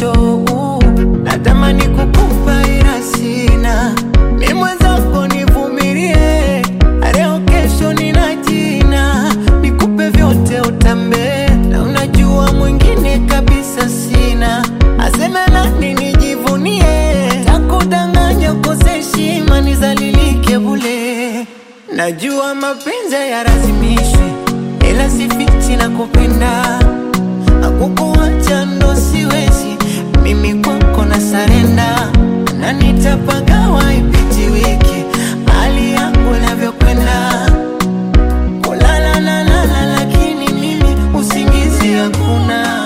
nacho natamani kukupa ila sina mi mwenzako nivumilie leo kesho nina jina nikupe vyote utambe na unajua mwingine kabisa sina aseme nani nijivunie takudanganya ukose heshima nizalilike bule najua mapenzi yarazimishwi ila sifichi na kupenda akukuacha ndo siwezi mimi kwako na sarenda na nitapagawa ipiti wiki hali yangu inavyokwenda kulala na lala lakini mimi usingizi hakuna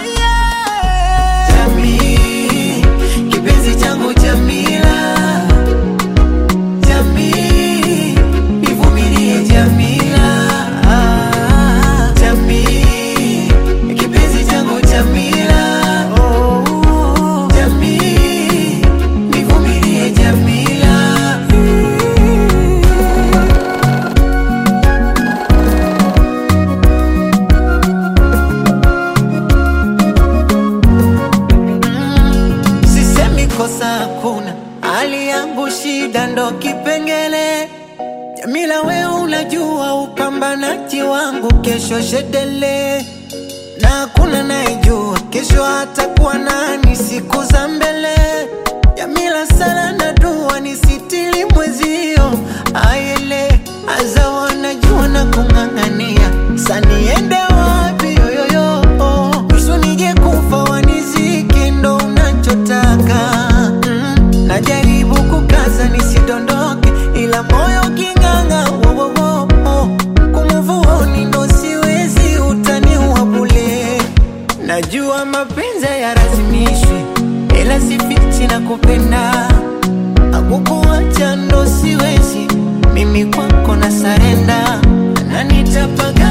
Jamii, kipenzi changu Jamila Jamii, nivumilie Jamila Jamii, kipenzi changu Jamila Jamii, nivumilie Jamila Sisemi kosa hakuna, hali yangu shida ndo kipengele. Jamila, we unajua upambanaji wangu, kesho shedele na hakuna nayejua kesho atakuwa nani siku za mbele. Jamila, sala na dua nisitili mwezio ayele aza wanajua na kung'ang'ania saniende wapi yoyoyo nusu nije kufa wanizike ndo unachotaka mm. najaribu kukaza nisidondoke ila moyo king'ang'a wowowo kumuvuoni ndo siwezi utaniua bule najua mapenzi yarazimishwi ila sifichi na kupenda akukuacha ndo siwezi mimi kwako na sarenda na nitapaga